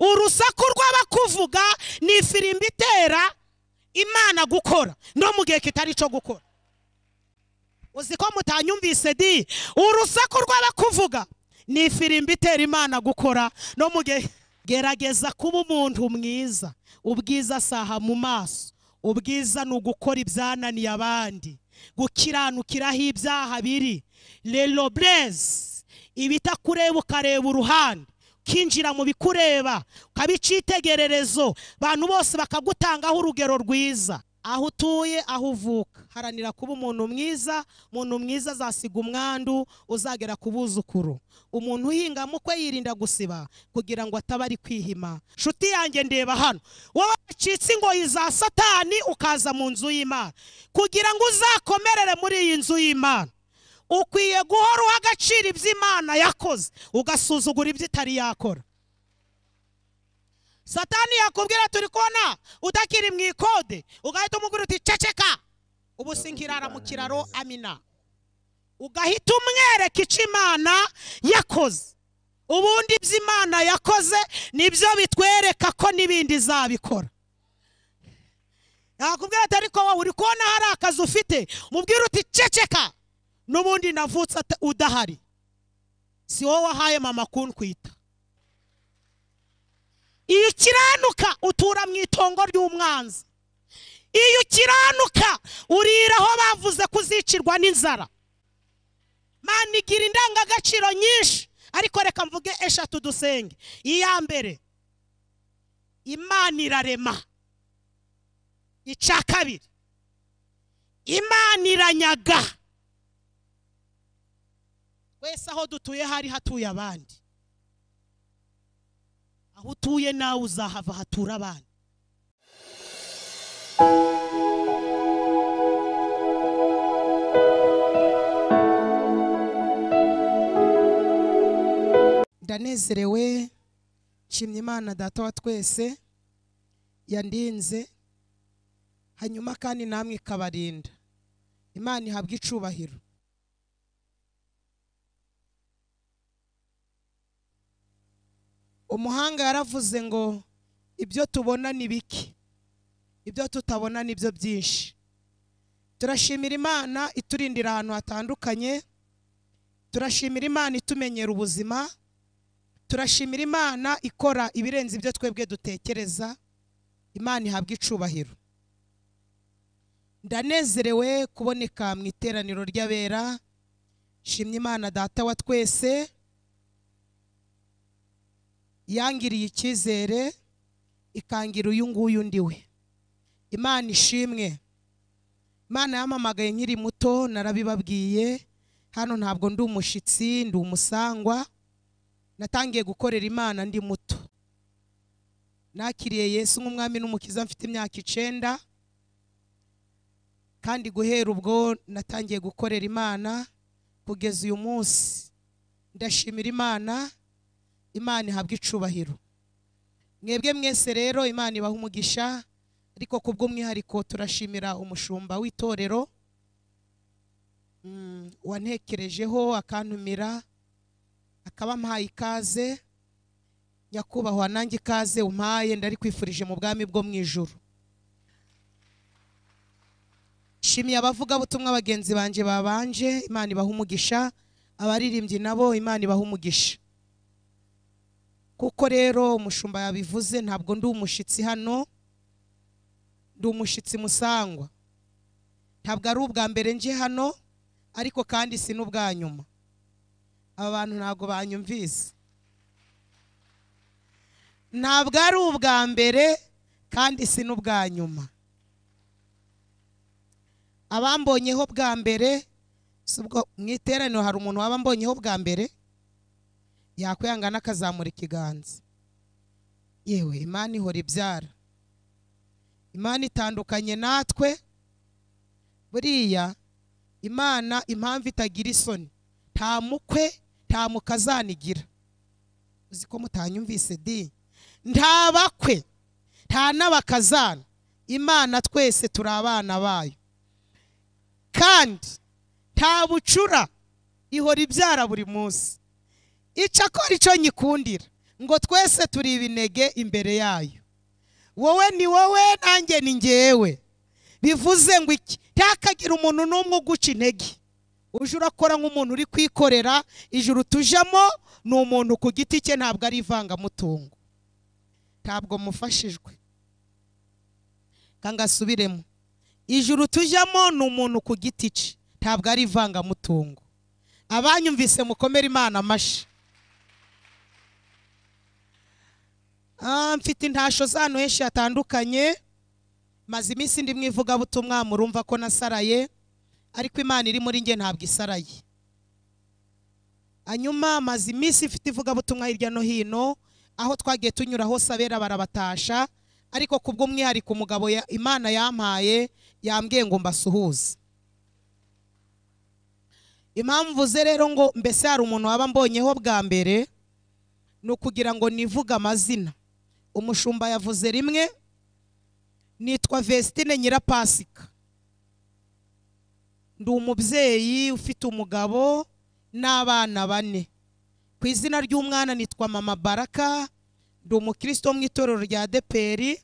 urusaku rw'abakuvuga ni ifirimbi itera imana gukora no mu gihe kitari icyo gukora uzi ko mutanyumvise di urusaku rw'abakuvuga ni ifirimbi itera imana gukora no mu gihe gerageza kuba umuntu mwiza ubwiza asaha mu maso ubwiza ni ugukora ibyananiye abandi gukiranukiraho ibyaha biri rero burezi ibitakureba ukareba uruhande ukinjira mu bikureba ukabica itegererezo abantu bose bakagutangaho urugero rwiza aho utuye aho uvuka haranira kuba umuntu mwiza umuntu mwiza azasiga umwandu uzagera ku buzukuru umuntu uhinga mukwe yirinda gusiba kugira ngo ataba ari kwihima nshuti yanjye ndeba hano wowe wacitse ingoyi za satani ukaza mu nzu y'imana kugira ngo uzakomerere muri iyi nzu y'imana ukwiye guhora uha agaciro ibyo imana yakoze ugasuzugura ibyo itari yakora satani yakubwira turi kubona utakiri mu ikode ugahita umubwira uti ceceka ubu sinkirara mu kiraro amina ugahita umwereka icyo imana yakoze ubundi ibyo imana yakoze nibyo bitwereka ko n'ibindi izabikora yakubwira ati ariko wowe uri kubona hari akazi ufite umubwira uti ceceka n'ubundi navutse udahari si wowe wahaye mama kunkwita iyo ukiranuka utura mu itongo ry'umwanzi iyo ukiranuka urira aho bavuze kuzicirwa n'inzara mani igira indangagaciro nyinshi ariko reka mvuge eshatu dusenge iya mbere imana irarema icya kabiri imana iranyaga wese aho dutuye hari hatuye abandi aho utuye nawe uzahava hatura abana ndanezerewe nshimye imana data wa twese yandinze hanyuma kandi namwe ikabarinda imana ihabwa icubahiro umuhanga yaravuze ngo ibyo tubona ni bike ibyo tutabona ni byo byinshi turashimira imana iturindira ahantu hatandukanye turashimira imana itumenyera ubuzima turashimira imana ikora ibirenze ibyo twebwe dutekereza imana ihabwa icubahiro ndanezerewe kuboneka mu iteraniro ry'abera shimye imana data wa twese yangiriye icyizere ikangira uyu nguyu undi we imana ishimwe imana yamamagaye nkiri muto narabibabwiye hano ntabwo ndi umushyitsi ndi umusangwa natangiye gukorera imana ndi muto nakiriye yesu nk'umwami n'umukiza mfite imyaka icyenda kandi guhera ubwo natangiye gukorera imana kugeza uyu munsi ndashimira imana imana ihabwa icubahiro mwebwe mwese rero imana ibaha umugisha ariko ku bw'umwihariko turashimira umushumba w'itorero wantekerejeho akantumira akaba mpaye ikaze nyakubahwa nanjye ikaze umpaye ndari kwifurije mu bwami bwo mu ijoro nshimiye abavugabutumwa bagenzi banjye babanje imana ibaha umugisha abaririmbyi nabo imana ibaha umugisha kuko rero umushumba yabivuze ntabwo ndi umushyitsi hano ndi umushyitsi musangwa ntabwo ari ubwa mbere nje hano ariko kandi si n'ubwa nyuma aba bantu ntabwo banyumvise ntabwo ari ubwa mbere kandi si n'ubwa nyuma abambonyeho bwa mbere mu iteraniro hari umuntu waba ambonyeho bwa mbere yakwihangana akazamura ikiganza yewe imana ihora ibyara imana itandukanye natwe buriya imana impamvu itagira isoni nta mukwe nta mukazanigira uzi ko mutanyumvise di nta bakwe nta n'abakazana imana twese turi abana bayo kandi nta bucura ihora ibyara buri munsi icyo akora icyo nyikundira ngo twese turi ibinege imbere yayo wowe ni wowe nanjye ni ngewe bivuze ngo iki ntihakagire umuntu n'umwe uguca intege uje urakora nk'umuntu uri kwikorera ijuru tujemo ni umuntu ku giti cye ntabwo ari ivangamutungo ntabwo mufashijwe kangasubiremo ijuru tujyamo ni umuntu ku giti cye ntabwo ari ivangamutungo abanyumvise mukomere imana amashyi Ah, mfite intasho z'ahantu henshi hatandukanye maze iminsi ndi mu ivugabutumwa murumva ko nasaraye ariko imana iri muri njye ntabwo isaraye hanyuma maze iminsi mfite ivugabutumwa hirya no hino aho twagiye tunyura hose abera barabatasha ariko ku bw'umwihariko umugabo ya- imana yampaye yambwiye ngo mbasuhuze impamvu ze rero ngo mbese hari umuntu waba mbonyeho bwa mbere ni ukugira ngo nivuge amazina umushumba yavuze rimwe nitwa Vestine Nyirapasika ndi umubyeyi ufite umugabo n'abana bane ku izina ry'umwana nitwa mama baraka ndi umukristo wo mu itorero rya deperi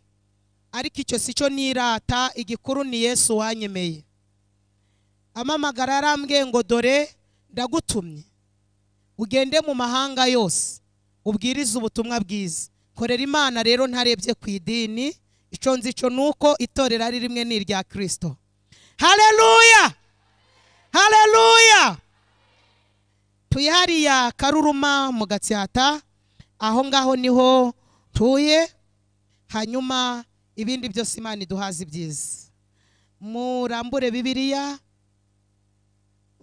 ariko icyo si cyo nirata igikuru ni yesu wanyemeye amamagara yarambwiye ngo dore ndagutumye ugende mu mahanga yose ubwirize ubutumwa bwiza korera imana rero ntarebye ku idini icyo nzi cyo ni uko itorero ari rimwe ni irya kirisito hareruya hareruya tuye hariya karuruma mu gatsata aho ngaho niho tuye hanyuma ibindi byose imana iduhaze ibyiza murambure bibiliya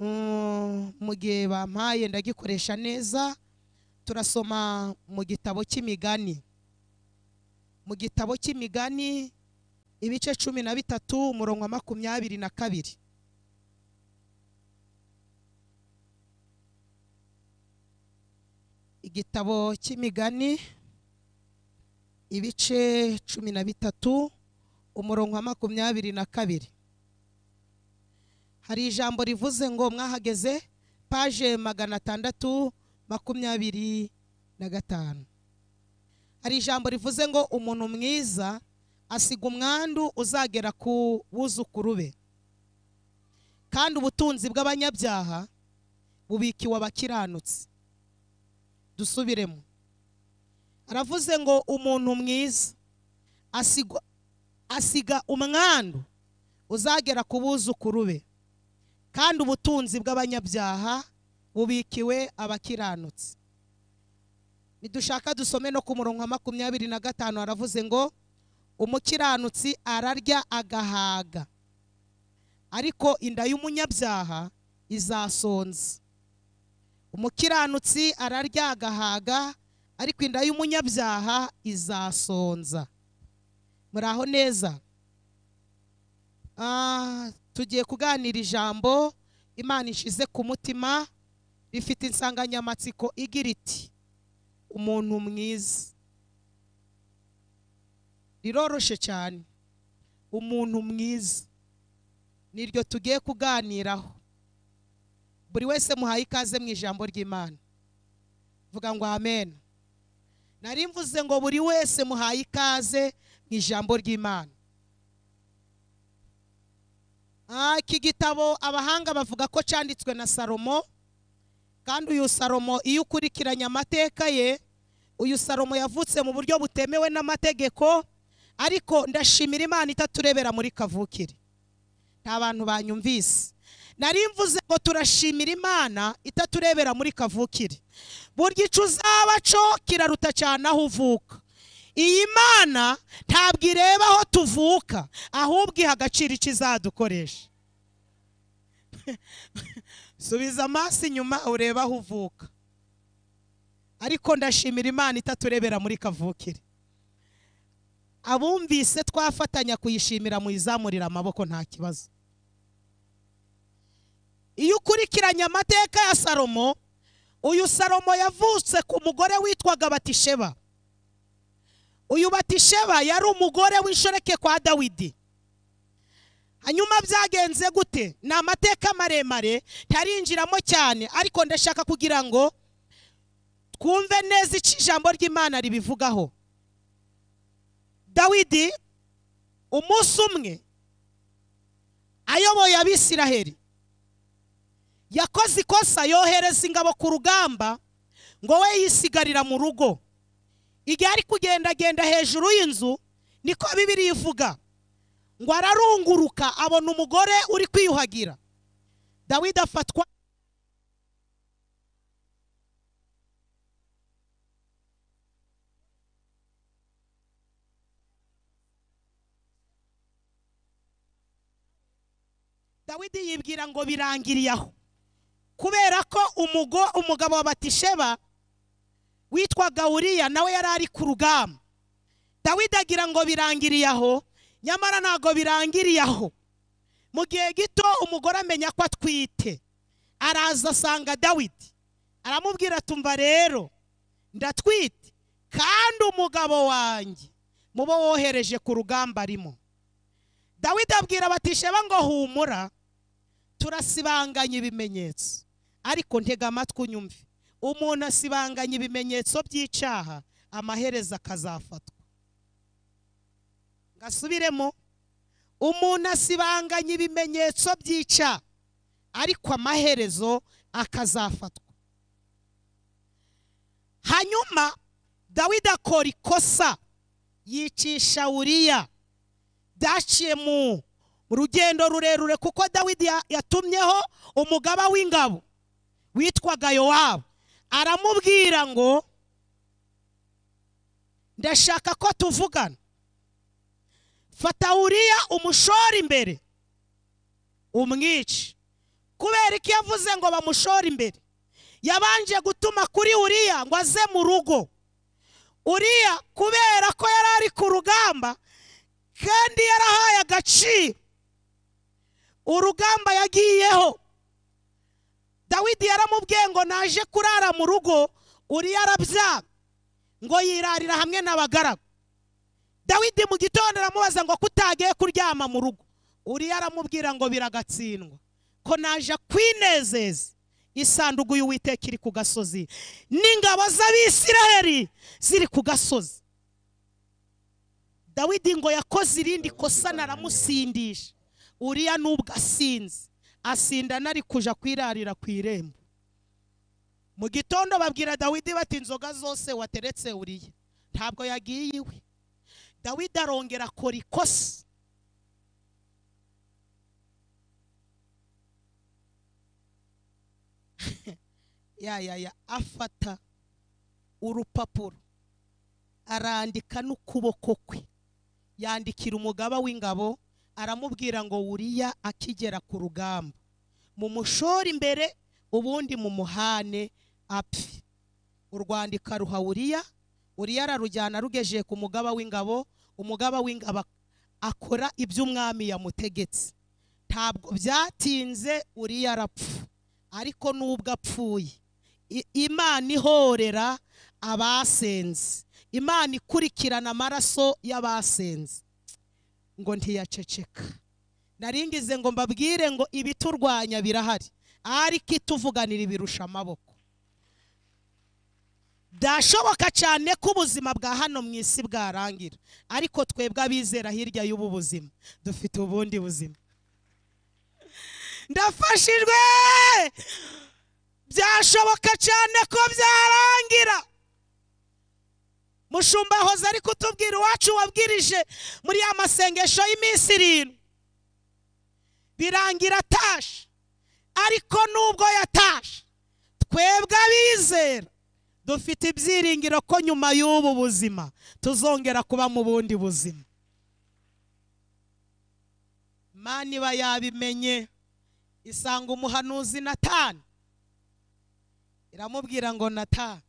mm, mu gihe bampaye ndagikoresha neza turasoma mu gitabo cy'imigani mu gitabo cy'imigani ibice cumi na bitatu umurongo wa makumyabiri na kabiri igitabo cy'imigani ibice cumi na bitatu umurongo wa makumyabiri na kabiri hari ijambo rivuze ngo mwahageze paje magana atandatu makumyabiri na gatanu hari ijambo rivuze ngo umuntu mwiza asiga umwandu uzagera ku buzukuru be kandi ubutunzi bw'abanyabyaha bubikiwe abakiranutse dusubiremo aravuze ngo umuntu mwiza asiga asiga umwandu uzagera ku buzukuru be kandi ubutunzi bw'abanyabyaha bubikiwe abakiranutse nidushaka dusome no ku murongo wa makumyabiri na gatanu haravuze ngo umukiranutsi ararya agahaga ariko inda y'umunyabyaha izasonza umukiranutsi ararya agahaga ariko inda y'umunyabyaha izasonza muri aho neza Ah, tugiye kuganira ijambo imana ishize ku mutima rifite insanganyamatsiko igira iti umuntu mwiza riroroshe cyane umuntu mwiza niryo tugiye kuganiraho buri wese muhaye ikaze mu ijambo ry'imana vuga ngo amen nari mvuze ngo buri wese muhaye ikaze mu ijambo ry'imana Ah, iki gitabo abahanga bavuga ko cyanditswe na salomo kandi uyu salomo iyo ukurikiranye amateka ye uyu salomo yavutse mu buryo butemewe n'amategeko ariko ndashimira imana itaturebera muri kavukire nta bantu banyumvise nari mvuze ngo turashimira imana itaturebera muri kavukire burya icyo uzaba cyo kiraruta cyane aho uvuka iyi mana ntabwo ireba aho tuvuka ahubwo iha agaciro icyo izadukoresha subiza amaso inyuma urebe aho uvuka ariko ndashimira imana itaturebera muri kavukire abumvise twafatanya kuyishimira muyizamurira amaboko nta kibazo iyo ukurikiranye amateka ya salomo uyu salomo yavutse ku mugore witwaga batisheba uyu batisheba yari umugore w'inshoreke kwa dawidi hanyuma byagenze gute ni amateka maremare ntarinjiramo cyane ariko ndashaka kugira ngo twumve neza icyo ijambo ry'imana ribivugaho dawidi umunsi umwe ayoboye abisiraheli yakoze ikosa yohereza ingabo ku rugamba ngo we yisigarira mu rugo igihe ari kugendagenda hejuru y'inzu niko bibiri ivuga ngo ararunguruka abona umugore uri kwiyuhagira dawidi afatwa dawidi yibwira ngo birangiriye aho kubera ko umugo umugabo wa batisheba witwaga uriya nawe yari ari ku rugamba dawidi agira ngo birangiriye aho nyamara ntabwo birangiriye aho mu gihe gito umugore amenya ko atwite araza asanga dawidi aramubwira tumva rero ndatwite kandi umugabo wanjye mubo wohereje ku rugamba arimo dawidi abwira abatisheba ngo humura turasibanganya ibimenyetso ariko ntega amatwi unyumve umuntu asibanganya ibimenyetso by'icyaha amaherezo akazafatwa ngasubiremo umuntu asibanganya ibimenyetso by'icyaha ariko amaherezo akazafatwa hanyuma dawidi akora ikosa yicisha uriya byaciye mu rugendo rurerure kuko dawidi ya- yatumyeho umugaba w'ingabo witwaga yowabu aramubwira ngo ndashaka ko tuvugana fata uriya umushore imbere umwice kubera ko iyo avuze ngo bamushore imbere yabanje gutuma kuri uriya ngo aze mu rugo uriya kubera ko yari ari ku rugamba kandi yarahaye agaciro urugamba yagiyeho dawidi yaramubwiye ngo naje kurara mu rugo uriya arabyaga ngo yirarira hamwe n'abagaragu dawidi mu gitondo aramubaza ngo kutagiye kuryama mu rugo uriya aramubwira ngo biragatsindwa ko naje kwinezeza isanduku y'uwiteka iri ku gasozi n'ingabo z'abisiraheli ziri ku gasozi dawidi ngo yakoze irindi kosa naramusindisha uriya nubwo asinze asinda nari kuja kwirarira ku irembo mu gitondo babwira dawidi bati inzoga zose wateretse uriya ntabwo yagiye iwe dawidi arongera akora ikosa ya ya ya afata urupapuro arandika n'ukuboko kwe yandikira umugaba w'ingabo aramubwira ngo wuriya akigera ku rugamba mumushore imbere ubundi mumuhane apfe urwandika ruha wuriya wuriya ararujyana arugejeye ku mugaba w'ingabo umugaba w'ingabo ak- akora ibyo umwami yamutegetse ntabwo byatinze uriya arapfa ariko n'ubwo apfuye I- imana ihorera abasenze imana ikurikirana amaraso y'abasenze ngo ntiyaceceka naringize ngo mbabwire ngo ibiturwanya birahari ariko ituvuganira ibirusha amaboko byashoboka cyane ko ubuzima bwa hano mu isi bwarangira ariko twebwe abizera hirya y'ubu buzima dufite ubundi buzima ndafashijwe byashoboka cyane ko byarangira mushumba hoze ari kutubwira iwacu wabwirije muri ya masengesho y'iminsi irindwi birangira atashe ariko nubwo yatashe twebwe abizera dufite ibyiringiro ko nyuma y'ubu buzima tuzongera kuba mu bundi buzima mana iba yabimenye isanga umuhanuzi natani iramubwira ngo natani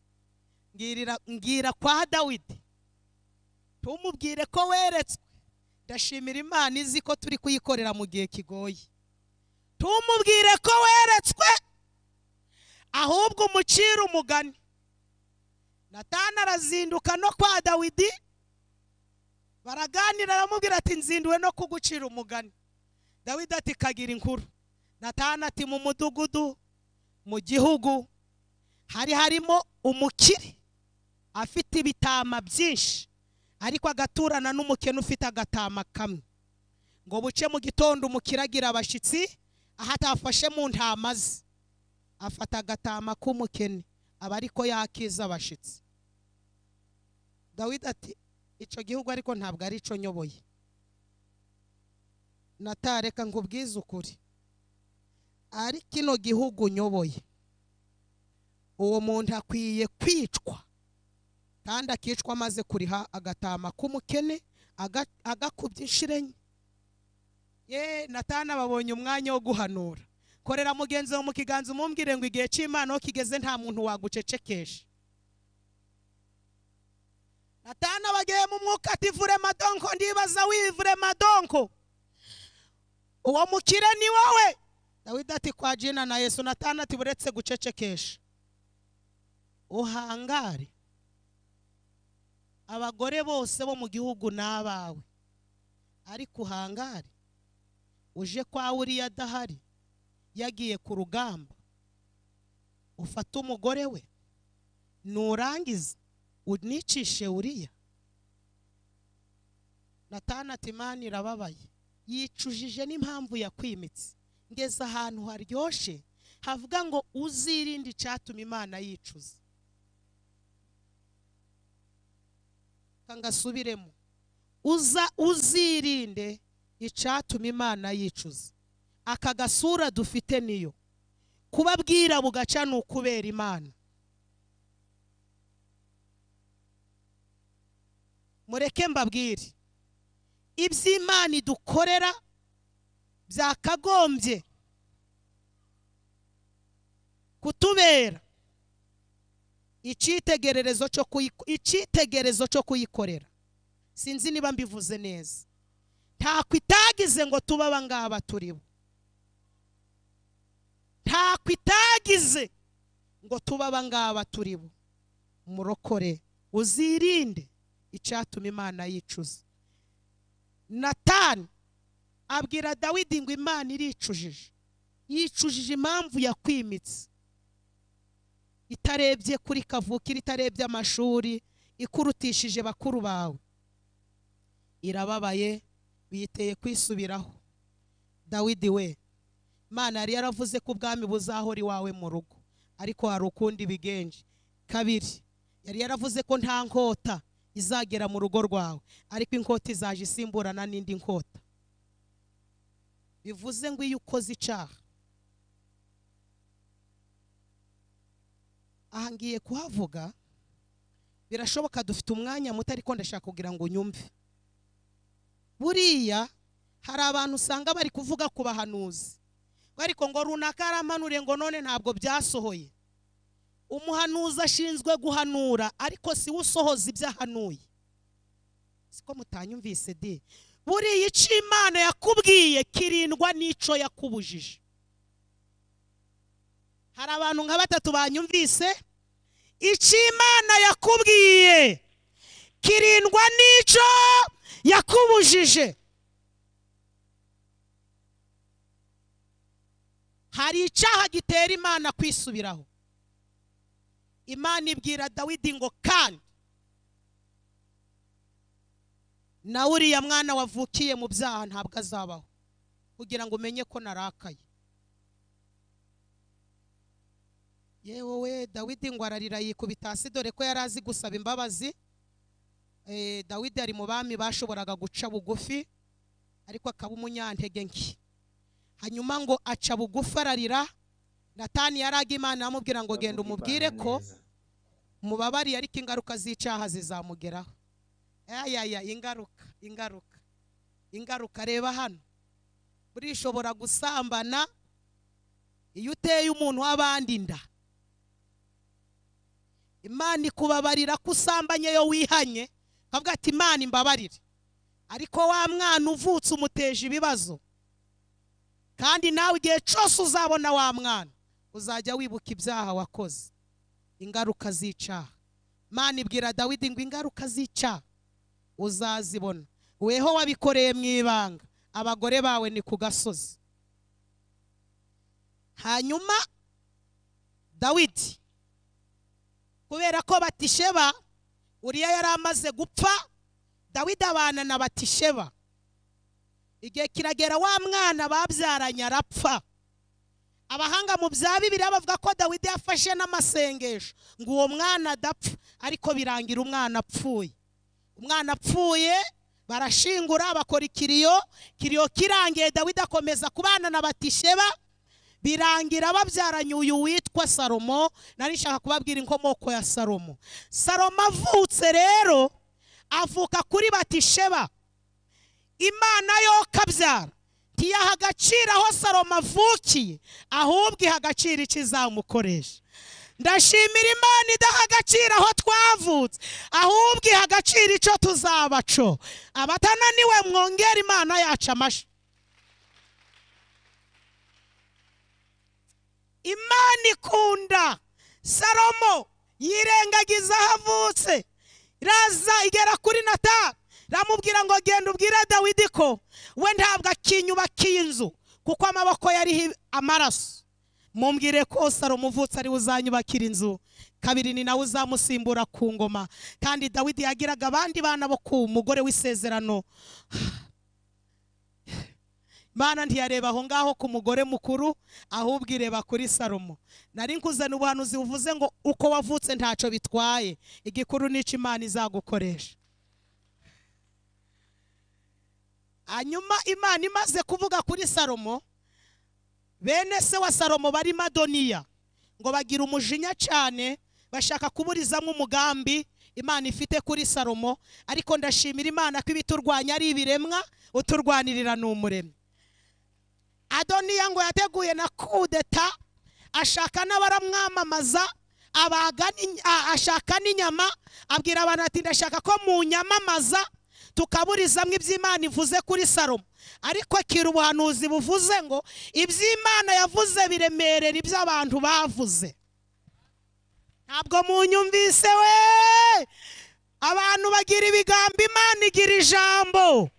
mbwirira mbwira kwa dawidi ntumubwire ko weretswe ndashimira imana izi ko turi kuyikorera mu gihe kigoye ntumubwire ko weretswe ahubwo umucire umugani natana arazinduka no kwa dawidi baraganira aramubwira ati nzinduwe no kugucira umugani dawidi ati kagira inkuru natana ati mu mudugudu mu gihugu hari harimo umukire afite ibitama byinshi ariko agaturana n'umukene ufite agatama kamwe ngo buce mu gitondo umukire agira abashyitsi aho atafashe mu ntama ze afata agatama k'umukene aba ariko yakiza abashyitsi dawidi ati icyo gihugu ariko ntabwo ari cyo nyoboye natareka ngo ubwize ukuri ari kino gihugu nyoboye uwo muntu akwiye kwicwa kandi akicwa amaze kuriha agatama k'umukene agakubye inshuro enye ye natana babonye umwanya wo guhanura korera mugenzi wawe mu kiganza umumbwire ngo igihe cy'imana aho kigeze nta muntu wagucecekesha natana bagiye mu mwuka ati vure madonko ndibaza wivure madonko uwo mukire ni wowe dawidi ati kwa jina na yesu natana ati buretse gucecekesha uhangare abagore bose bo mu gihugu ni abawe ariko uhangare uje kwa uriya adahari yagiye ku rugamba ufata umugore we nurangiza unicishe uriya natana ati mani irababaye yicujije n'impamvu yakwimitse ngeze ahantu haryoshye havuga ngo uzirinde icyatuma imana yicuza ngasubiremo uza uzirinde icyatuma imana yicuza aka gasura dufite niyo kubabwira bugaca ni ukubera imana mureke mbabwire iby'imana idukorera byakagombye kutubera icyitegererezo cyo kuyikorera sinzi niba mbivuze neza ntakwe itagize ngo tube abangaba turi bo ntakwe itagize ngo tube abangaba turi bo murokore uzirinde icyatuma imana yicuza natani abwira dawidi ngo imana iricujije yicujije impamvu yakwimitse itarebye kuri kavukire itarebye amashuri ikurutishije bakuru bawe irababaye biyiteye kwisubiraho dawidi we imana yari yaravuze ko ubwami buzahora iwawe mu rugo ariko hari ukundi bigenje kabiri yari yaravuze ko nta nkota izagera mu rugo rwawe ariko inkota izaje isimburana n'indi nkota bivuze ngo iyo ukoze icyaha aha ngiye kuhavuga birashoboka dufite umwanya muto ariko ndashaka kugira ngo unyumve buriya hari abantu usanga bari kuvuga ku bahanuzi ariko ngo runaka aramanure ngo none ntabwo byasohoye umuhanuzi ashinzwe guhanura ariko si we usohoza ibyo ahanuye siko mutanyumvise de buriya icyo imana yakubwiye kirindwa n'icyo yakubujije hari abantu nka batatu banyumvise icyo imana yakubwiye kirindwa n'icyo yakubujije hari icyaha gitera imana kwisubiraho imana ibwira dawidi ngo kandi na uriya mwana wavukiye mu byaha ntabwo azabaho kugira ngo umenye ko narakaye yewe we dawidi ngo ararira yikubita hasi dore ko yari azi gusaba imbabazi dawidi ari mu bami bashoboraga guca bugufi ariko akaba umunyantege nke hanyuma ngo aca bugufi ararira natani yaraga imana amubwira ngo genda umubwire ko mubabariye ariko ingaruka z'icyaha zizamugeraho ayaya ingaruka ingaruka ingaruka reba hano burishobora gusambana iyo uteye umuntu w'abandi inda imana ikubabarira ko usambanye yo wihanye kavuga ati imana imbabarire ariko wa mwana uvutse umuteje ibibazo kandi nawe igihe cyose uzabona wa mwana uzajya wibuka ibyaha wakoze ingaruka z'icyaha imana ibwira dawidi ngo ingaruka z'icyaha uzazibona weho wabikoreye mu ibanga abagore bawe ni ku gasozi hanyuma dawidi kubera ko batisheba uriya yari amaze gupfa dawidi abana na batisheba igihe kiragera wa mwana babyaranye arapfa abahanga mu bya bibiri bavuga ko dawidi yafashe n'amasengesho ngo uwo mwana adapfa ariko birangira umwana apfuye umwana apfuye barashingura bakora ikiriyo kiriyo kirangiye dawidi akomeza kubana na batisheba birangira babyaranye uyu witwa salomo nari nshaka kubabwira inkomoko ya salomo salomo avutse rero avuka kuri batisheba imana yo kabyara ntiyaha agaciro aho salomo avukiye ahubwo iha agaciro icyo izamukoresha ndashimira imana idaha agaciro aho twavutse ahubwo iha agaciro icyo tuzabaco abatananiwe mwongera imana yacu amashyi imana ikunda salomo yirengagiza aho avutse iraza igera kuri natani ramubwira ngo genda ubwire dawidi ko we ntabwo akinyubakiye inzu kuko amaboko yariho amaraso mumbwire ko salomo uvutse ariwe uzanyubakira inzu kabiri ni nawe uzamusimbura ku ngoma kandi dawidi yagiraga abandi bana bo ku mugore w'isezerano Imana ntiyareba aho ngaho ku mugore mukuru ahubwo ireba kuri salomo nari nkuzana ubuhanuzi buvuze ngo uko wavutse ntacyo bitwaye igikuru n'icyo imana izagukoresha hanyuma imana imaze kuvuga kuri salomo bene se wa salomo bari madoniya ngo bagira umujinya cyane bashaka kuburizamo umugambi imana ifite kuri salomo ariko ndashimira imana ko ibiturwanya ari ibiremwa uturwanirira ni umuremyi adoniya ngo yateguye na kudeta ashaka n'abaramwamamaza ashaka n'inyama abwira abantu ati ndashaka ko mu nyamamaza tukaburizamo iby'imana ivuze kuri salomo ariko akira ubuhanuzi buvuze ngo iby'imana yavuze biremerera ibyo abantu bavuze ntabwo munyumvise we abantu bagira ibigambo imana igira ijambo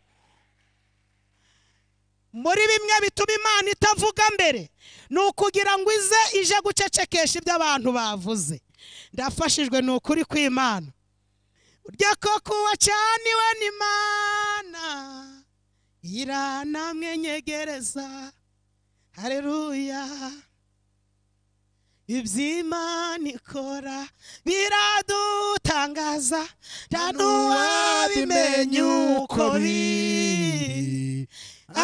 muri bimwe bituma imana itavuga mbere ni ukugira ngo ize ije gucecekesha ibyo abantu bavuze ndafashijwe ni ukuri kw'imana urya koko wacaniwe n'imana iranamwenyegereza hareruya iby'imana ikora biradutangaza nta n'uwabimenya uko biri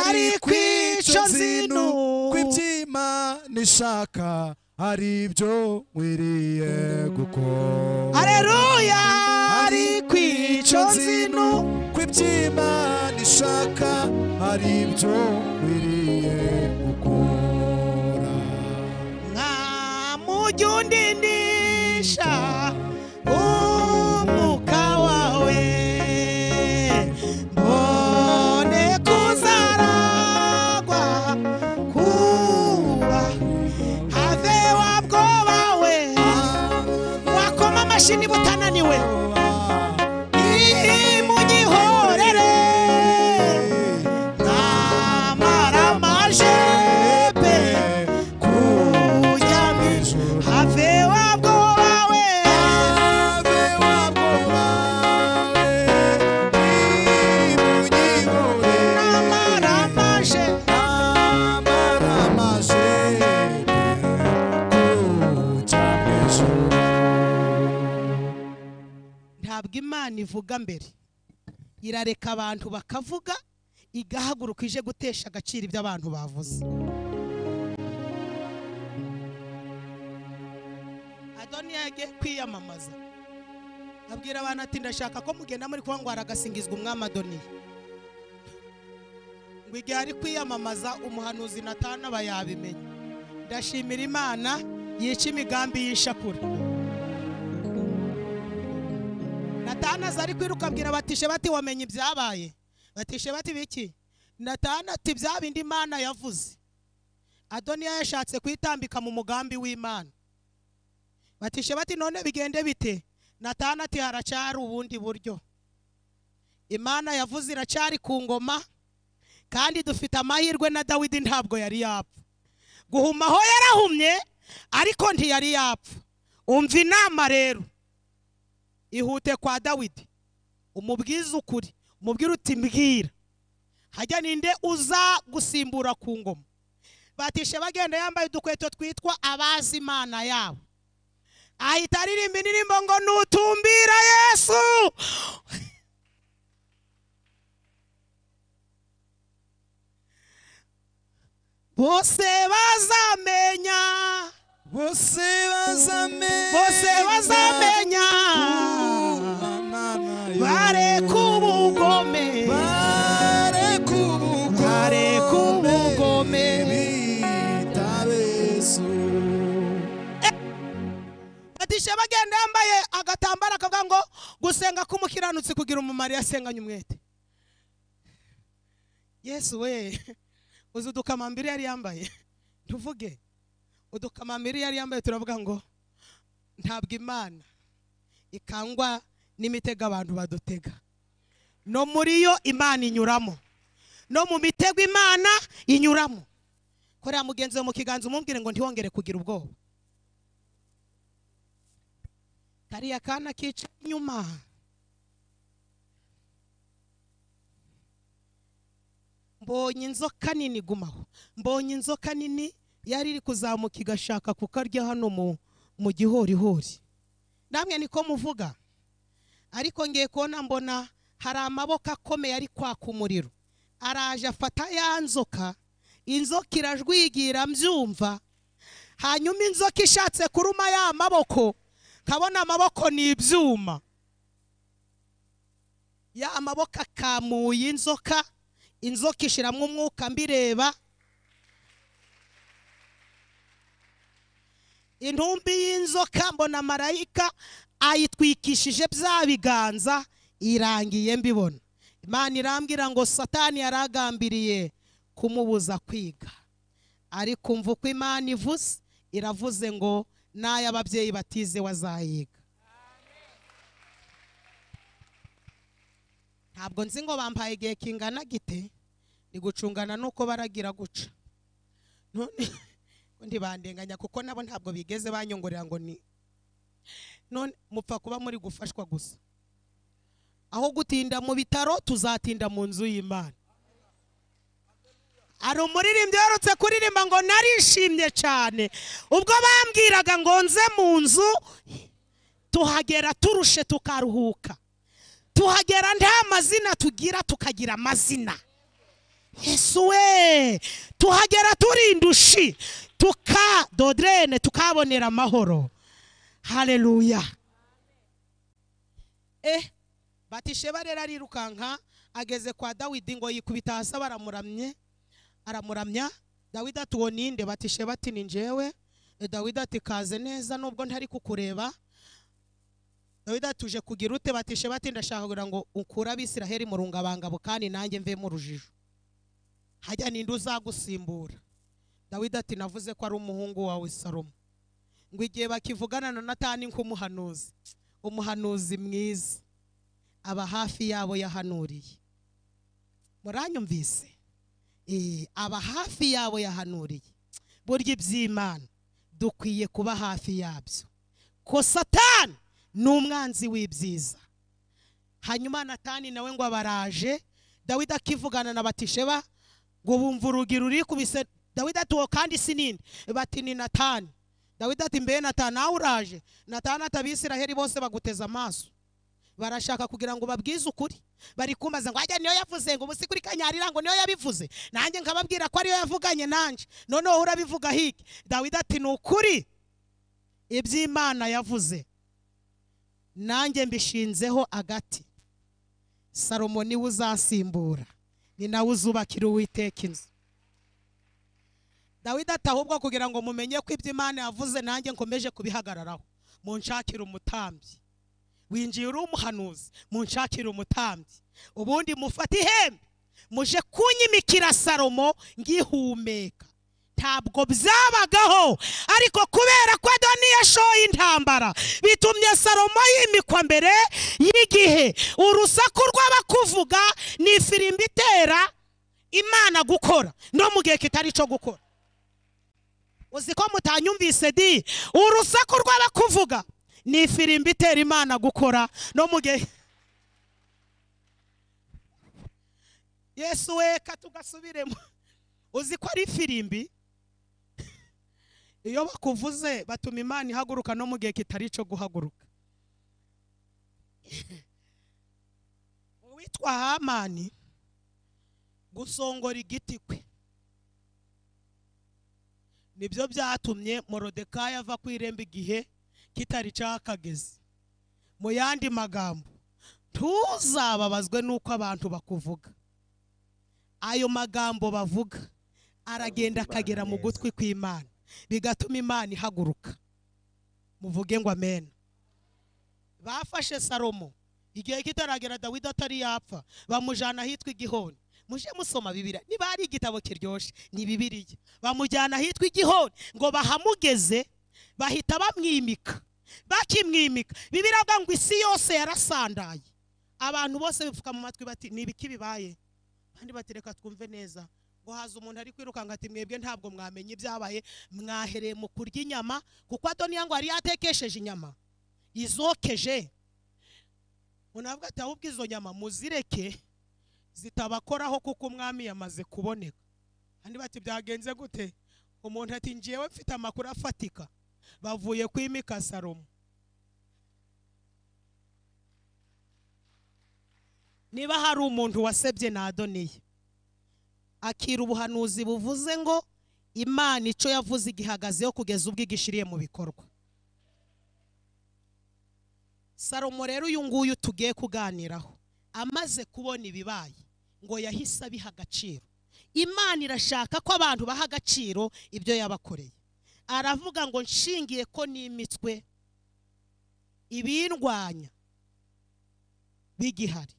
ariko icyo zino kw'iby'imana ishaka hari ibyo mwiriye gukora hareruya ariko icyo zino nzino kw'iby'imana ishaka hari ibyo mwiriye gukora nka mujyi undindisha umwuka wawe mbone kuzaragwa kuba have wabwoba we wakoma amashyi niba utananiwe imugihorere ntamara amajepe kujyamo have wabwoba we ntamara amajepe ntabwo imana ivuga mbere irareka abantu bakavuga igahaguruka ije gutesha agaciro ibyo abantu bavuze adoniya yagiye kwiyamamaza abwira abantu ati ndashaka ko mugenda muri kuba ngo haragasingizwa umwami adoniya ngo igihe ari kwiyamamaza umuhanuzi natana aba yabimenye ndashimira imana yica imigambi y'ishakura natana aza ari kwiruka abwira batishe bati wamenye ibyabaye batishe bati biki natana ati bya bindi imana yavuze adoniya yashatse kuyitambika mu mugambi w'imana batishe bati none bigende bite natana ati haracyari ubundi buryo imana yavuze iracyari ku ngoma kandi dufite amahirwe na dawidi ntabwo yari yapfa guhuma aho yarahumye ariko ntiyari yapfa umva inama rero ihute kwa dawidi umubwize ukuri umubwire uti mbwira hajya ninde uza gusimbura ku ngoma batisha bagenda yambaye udukweto twitwa abazi imana yabo ahita aririmba indirimbo ngo nutumbira yesu bose bazamenya bose bazamenya bose bazamenya bareka ubugome bareka ubugome bareka ubugome bitabesu batisha bagenda yambaye agatambaro akavuga ngo gusenga k'umukiranutsi kugira umumaro iyo asenganye umwete yesu we uzi udukamambiri yari yambaye tuvuge udukamambiri yari yambaye turavuga ngo ntabwo imana ikangwa n'imitego abantu badutega no muri yo imana inyuramo no mu mitego imana inyuramo korera mugenzi wawe mu kiganza umubwire ngo ntiwongere kugira ubwoba kariya kana kicaye inyuma mbonye inzoka nini igumaho mbonye inzoka nini yari iri kuzamuka igashaka kukarya hano mu mu gihorihori namwe niko muvuga ariko ngiye kubona mbona hari amaboko akomeye ari kwaka umuriro araje afata ya nzoka inzoka irajwigira mbyumva hanyuma inzoka ishatse kuruma ya maboko nkabona amaboko ni ibyuma ya maboko akamuye inzoka inzoka ishiramo umwuka mbireba intumbi y'inzoka mbona marayika ayitwikishije bya biganza irangiye mbibona imana irambwira ngo satani yaragambiriye kumubuza kwiga ariko mva uko imana ivuze iravuze ngo n'ay'ababyeyi batize wazayiga ntabwo nzi ngo bampaye igihe kingana gite ni gucungana nuko baragira guca none undi bandenganya kuko nabo ntabwo bigeze banyongorera ngo ni none mupfa kuba muri gufashwa gusa aho gutinda mu bitaro tuzatinda mu nzu y'imana hari umuririmbyi uherutse kuririmba ngo narishimye cyane ubwo bambwiraga ngo nze mu nzu tuhagera turushe tukaruhuka tuhagera nta mazina tugira tukagira amazina yesu we tuhagera turindushi tukadodrene tukabonera amahoro hareruya eh batisheba rero arirukanka ageze kwa dawidi ngo yikubita hasi baramuramye aramuramya dawidi ati uwo ninde batisheba ati ni njyewe dawidi ati kaze neza nubwo ntari kukureba dawidi atuje kugira ute batishe bati ndashaka kugira ngo ukure abisiraheli mu rungabangabo kandi nanjye mvemo urujijo hajya ninde uzagusimbura dawidi ati navuze ko ari umuhungu wawe salomo ngo igihe bakivugana na natani nk'umuhanuzi umuhanuzi mwiza aba hafi yabo yahanuriye muranyumvise Eh, aba hafi yabo yahanuriye burya iby'imana dukwiye kuba hafi yabyo ko satani ni umwanzi w'ibyiza hanyuma natani nawe ngo abaraje dawidi akivugana na batisheba ngo bumva urugi rurikubise dawidi ati uwo kandi si ninde bati ni natani dawidi ati mbe natani nawe uraje natani ati abisiraheli bose baguteze amaso barashaka kugira ngo babwize ukuri bari kumbaza ngo ajya niyo yavuze ngo ubusi kuri kanyarira ngo niyo yabivuze nanjye nkababwira ko ariyo yavuganye nanjye noneho urabivuga hiki dawidi ati ni ukuri iby'imana yavuze nanjye mbishinzeho agati salomo niwe uzasimbura ni nawe uzubakira uwiteka inzu dawidi ati ahubwo kugira ngo mumenye ko ibyo imana yavuze nanjye nkomeje kubihagararaho munshakire umutambyi winjiye uri umuhanuzi munshakire umutambyi ubundi mufate ihembe muje kunyimikira salomo ngihumeka ntabwo byabagaho ariko kubera ko adoni yashoye intambara bitumye salomo yimikwa mbere y'igihe urusaku rw'abakuvuga ni ifirimbi itera imana gukora no mu gihe kitari cyo gukora uzi ko mutanyumvise di urusaku rw'abakuvuga ni ifirimbi itera imana gukora no mu gihe yesu weka tugasubiremo uzi ko ari ifirimbi iyo bakuvuze batuma imana ihaguruka no mu gihe kitari icyo guhaguruka uwitwa hamani gusongora igiti kwe nibyo byatumye morodekayi ava ku irembo igihe kitari cyakageze mu yandi magambo ntuzababazwe n'uko abantu bakuvuga ayo magambo bavuga aragenda akagera mu gutwi kw'imana bigatuma imana ihaguruka muvuge ngo amen bafashe salomo igihe kitaragera dawidi atari yapfa bamujyana ahitwa igihoni muje musoma bibiriya niba hari igitabo kiryoshye ni bibiriya bamujyana ahitwa igihoni ngo bahamugeze bahita bamwimika bakimwimika bibiriya avuga ngo isi yose yarasandaye abantu bose bipfuka mu matwi bati ni ibiki bibaye kandi batereka twumve neza ngo haza umuntu ari kwirukanka ati mwebwe ntabwo mwamenye ibyabaye mwahereye mu kurya inyama kuko adoniya ngo yari yatekesheje inyama izokeje unavuga ati ahubwo izo nyama muzireke zitabakoraho kuko umwami yamaze kuboneka kandi bati byagenze gute umuntu ati ngewe mfite amakuru afatika bavuye kwimika salomo niba hari umuntu wasebye na adoniye akira ubuhanuzi buvuze ngo imana icyo yavuze igihagazeho kugeza ubwo igishiriye mu bikorwa salomo rero uyu nguyu tugiye kuganiraho amaze kubona ibibaye ngo yahise abiha agaciro imana irashaka ko abantu baha agaciro ibyo yabakoreye aravuga ngo nshingiye ko nimitswe ibindwanya bigihari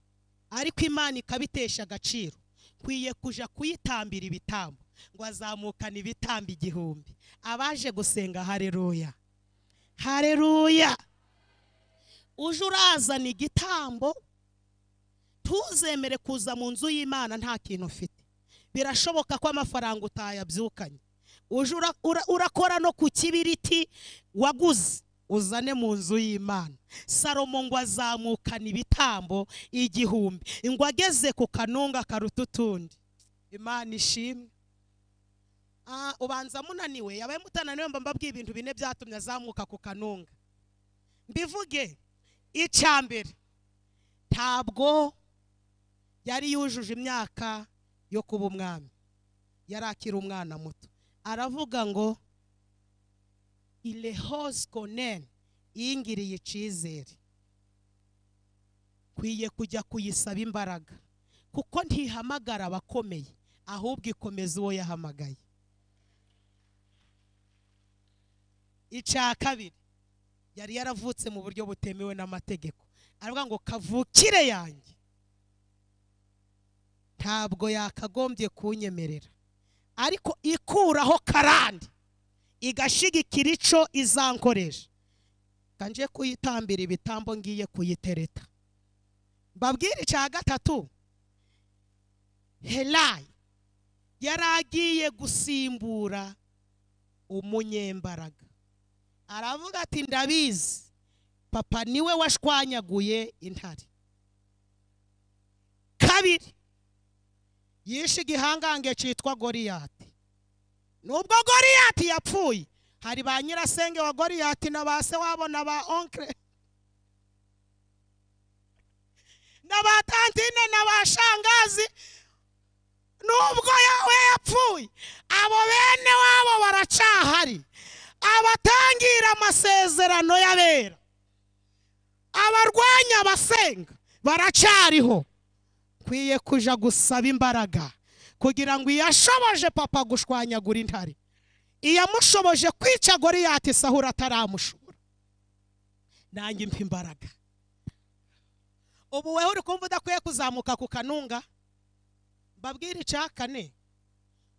ariko imana ikabitesha agaciro nkwiye kuja kuyitambira ibitambo ngo azamukane ibitambo igihumbi abaje gusenga hareruya hareruya uje urazana igitambo ntuzemere kuza mu nzu y'imana nta kintu ufite birashoboka ko amafaranga utayabyukanye uje ura- ura- urakora no ku kibiriti waguze uzane mu nzu y'imana salomo ngo azamukana ibitambo igihumbi ngo ageze ku kanunga karuta utundi imana ishimwe Ah, ubanza munaniwe yabaye mutananiwe mba mbabwiye ibintu bine byatumye azamuka ku kanunga mbivuge icya mbere ntabwo yari yujuje imyaka yo kuba umwami yari akiri umwana muto aravuga ngo irehose koneni yingiriye icyizere nkwiye kujya kuyisaba imbaraga kuko ntihamagara abakomeye ahubwo ikomeza uwo yahamagaye icya kabiri yari yaravutse mu buryo butemewe n'amategeko aravuga ngo kavukire yanjye ntabwo yakagombye kunyemerera ariko ikuraho karande igashigikira ico izankoresha kanje kuyitambira ibitambo ngiye kuyitereta mbabwire icya gatatu helayi yari agiye gusimbura umunyembaraga aravuga ati ndabizi papa niwe washwanyaguye intare kabiri yishe igihangange cyitwa goriyati nubwo goriyati yapfuye hari ba nyirasenge wa goriyati na ba se wabo na ba onkire na ba tantine na ba shangazi nubwo yawe yapfuye abo bene wabo baracahari abatangira amasezerano y'abera abarwanya abasenga baracariho nkwiye kuja gusaba imbaraga kugira ngo iyashoboje papa gushwanyagura intare iyamushoboje kwica goriyati sahura ataramushobora nanjye mpa imbaraga ubu weho uri kumva udakwiye kuzamuka ku kanunga mbabwire icya kane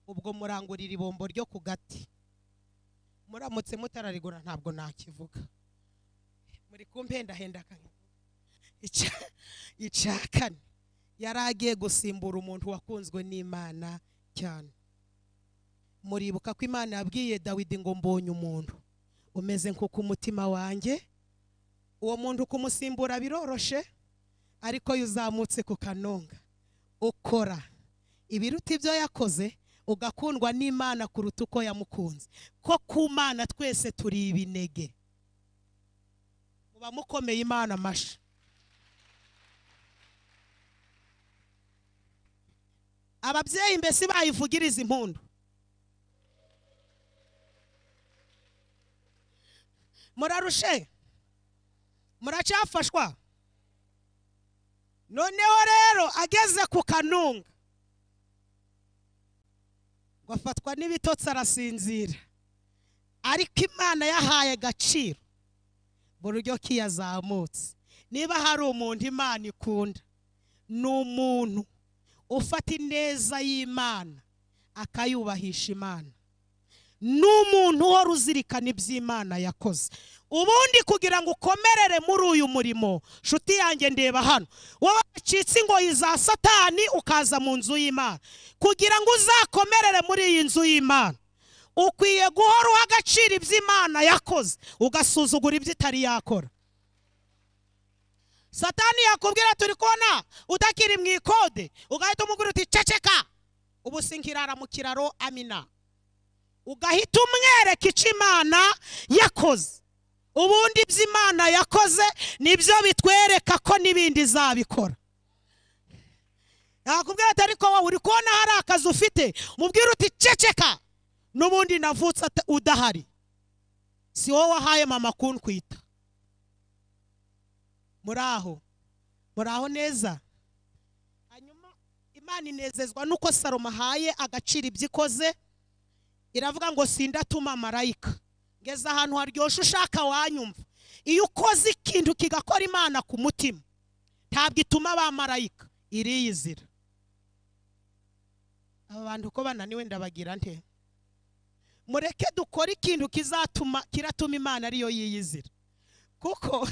ubwo murangurira ibombo ryo ku gati muramutse mutararigura ntabwo nakivuga muri kumpendahenda kane icya kane yari agiye gusimbura umuntu wakunzwe n'imana cyane muribuka ko imana yabwiye dawidi ngo mbonye umuntu umeze nko ku mutima wanjye uwo muntu kumusimbura biroroshe ariko iyo uzamutse ku kanunga ukora ibiruta ibyo yakoze ugakundwa n'imana kuruta uko yamukunze ko ku mana twese turi ibinege muba mukomeye imana amashyi ababyeyi mbese bayivugiriza impundu murarushe muracyafashwa noneho rero ageze ku kanunga ngo afatwa n'ibitotsi arasinzira ariko imana yahaye agaciro buryo ki yazamutse niba hari umuntu imana ikunda ni umuntu ufata ineza y'imana akayubahisha imana ni umuntu uhora uzirikana iby'imana yakoze ubundi kugira ngo ukomerere muri uyu murimo nshuti yanjye ndeba hano wowe wacitse ingoyi za satani ukaza mu nzu y'imana kugira ngo uzakomerere muri iyi nzu y'imana ukwiye guhora uha agaciro iby'imana yakoze ugasuzugura ibyo itari yakora satani yakubwira turi kubona utakiri mu ikode ugahita umubwira uti ceceka ubu sinkirara mu kiraro amina ugahita umwereka icyo imana yakoze ubundi ibyo imana yakoze nibyo bitwereka ko n'ibindi izabikora yakubwira ati ariko wowe uri kubona hari akazi ufite mubwire uti ceceka n'ubundi navutse ata- udahari si wowe wahaye mama kunkwita muri aho muri aho neza hanyuma imana inezezwa n'uko salomo ahaye agaciro ibyo ikoze iravuga ngo sindatuma marayika ngeze ahantu haryoshye ushaka wanyumva iyo ukoze ikintu kigakora imana ku mutima ntabwo ituma ba marayika iriyizira aba bantu uko bananiwe ndabagira nte mureke dukore ikintu kizatuma kiratuma imana ariyo yiyizira kuko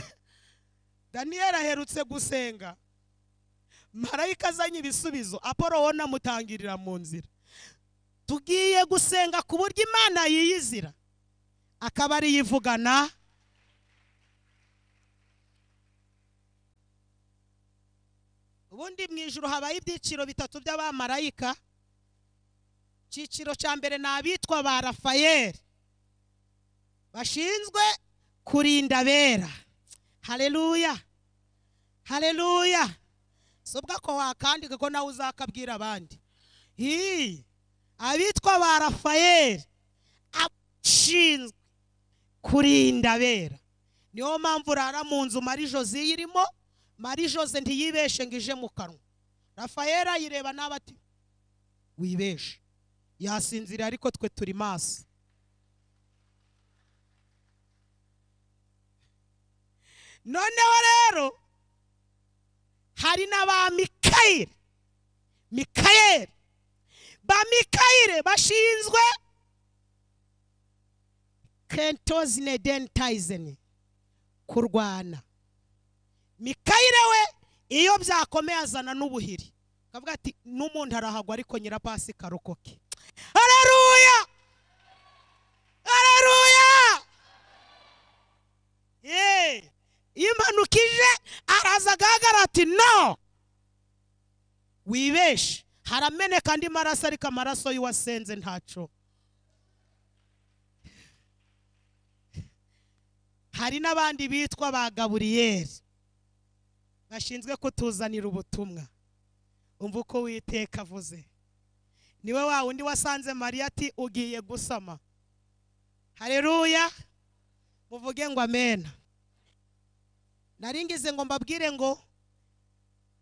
daniyeli aherutse gusenga marayika azanye ibisubizo apolo we anamutangirira mu nzira tugiye gusenga ku buryo imana yiyizira akaba ariyo ivugana ubundi mu ijoro habaho ibyiciro bitatu by'abamarayika icyiciro cya mbere ni abitwa ba rafayeli bashinzwe kurinda abera hareruya hareruya si ubwo ko wakandika ko nawe uzakabwira abandi hii abitwa ba rafayeli abashinzwe kurinda abera niyo mpamvu urara mu nzu mari jose irimo mari jose ntiyibeshe ngo ije mu kanwa rafayeli ayireba n'aba ati wibeshe yasinzira ariko twe turi maso noneho rero hari na ba mikayeli mikayeli ba mikayire bashinzwe kentozine dentayizeni kurwana mikayire we iyo byakomeye azana n'ubuhiri akavuga ati n'umuntu arahagwa ariko nyirapasi karokoke hareruya hareruya yeee iyo impanuka ije araza agahagarara ati no wibeshe harameneka andi maraso ariko amaraso y'uwasenze ntaco hari n'abandi bitwa ba gaburiyeri bashinzwe kutuzanira ubutumwa umva uko witeka avuze niwe wa wundi wasanze mariya ati ugiye gusama hareruya muvuge ngo amena naringize ngo mbabwire ngo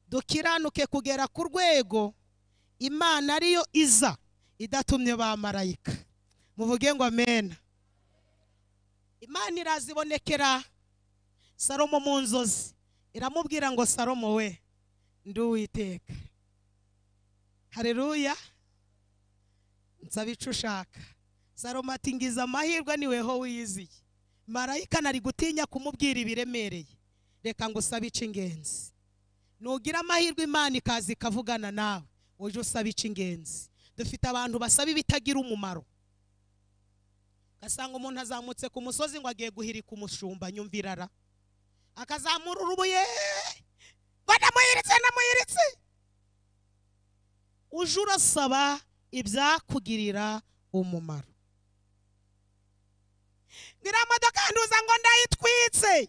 dukiranuke kugera ku rwego imana ariyo iza idatumye ba marayika muvuge ngo amena imana irazibonekera salomo mu nzozi iramubwira ngo salomo we ndi uwiteka hareruya nsaba icyo ushaka salomo ati ngize amahirwe niweho wiyiziye marayika nari gutinya kumubwira ibiremereye reka ngo usabe icy'ingenzi nugira amahirwe imana ikaza ikavugana nawe uje usaba icy'ingenzi dufite abantu basaba ibitagira umumaro ugasanga umuntu azamutse ku musozi ngo agiye guhirika umushumba nyumvirara akazamura urubuye ngo ndamuhiritse ndamuhiritse uje urasaba ibyakugirira umumaro ngiriya modoka nduza ngo ndayitwitse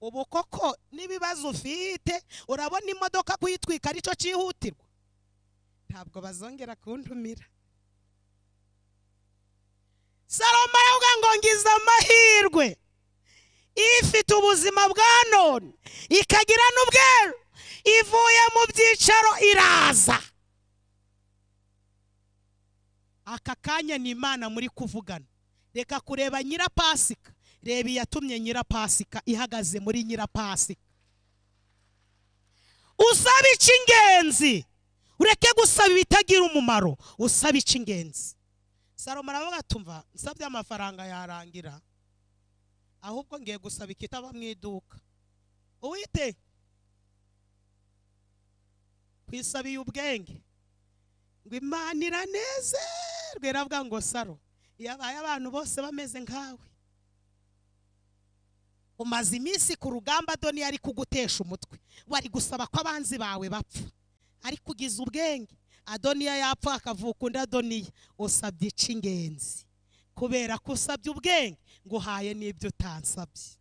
ubu koko n'ibibazo ufite urabona imodoka kuyitwika aricyo cyihutirwa ntabwo bazongera kuntumira salomo aravuga ngo ngize amahirwe ifite ubuzima bwa none ikagira n'ubweru ivuye mu byicaro iraza aka kanya ni imana muri kuvugana reka kureba nyirapasika reba iyatumye nyirapasika ihagaze muri nyirapasika usaba icy'ingenzi ureke gusaba ibitagira umumaro usaba icy'ingenzi salomo aravuga tumva nsabye amafaranga yarangira ahubwo ngiye gusaba ikitaba mu iduka uwite kwisabiye ubwenge ngo imana iranezerwe iravuga ngo saro yabaye abantu bose bameze nkawe umaze iminsi ku rugamba doni yari kugutesha umutwe wari gusaba ko abanzi bawe bapfa ariko ugize ubwenge adoniya yapfa akavuka undi adoniya usabye icy'ingenzi kubera ko usabye ubwenge ngo uhaye n'ibyo utansabye